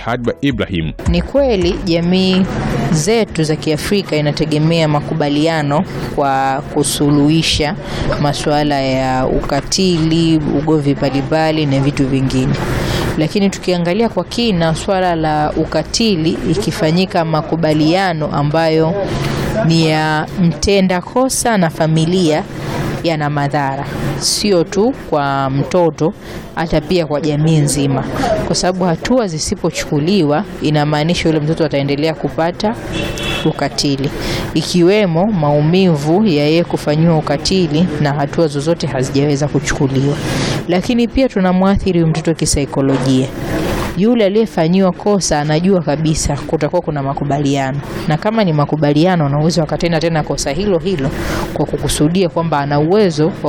Hadba Ibrahim. Ni kweli jamii zetu za Kiafrika inategemea makubaliano kwa kusuluhisha masuala ya ukatili, ugomvi mbalimbali na vitu vingine. Lakini tukiangalia kwa kina swala la ukatili, ikifanyika makubaliano ambayo ni ya mtenda kosa na familia yana madhara sio tu kwa mtoto, hata pia kwa jamii nzima, kwa sababu hatua zisipochukuliwa inamaanisha yule mtoto ataendelea kupata ukatili, ikiwemo maumivu ya yeye kufanyiwa ukatili na hatua zozote hazijaweza kuchukuliwa. Lakini pia tunamwathiri huyu mtoto kisaikolojia. Yule aliyefanyiwa kosa anajua kabisa kutakuwa kuna makubaliano, na kama ni makubaliano, ana uwezo akatenda tena kosa hilo hilo kwa kukusudia kwamba ana uwezo wa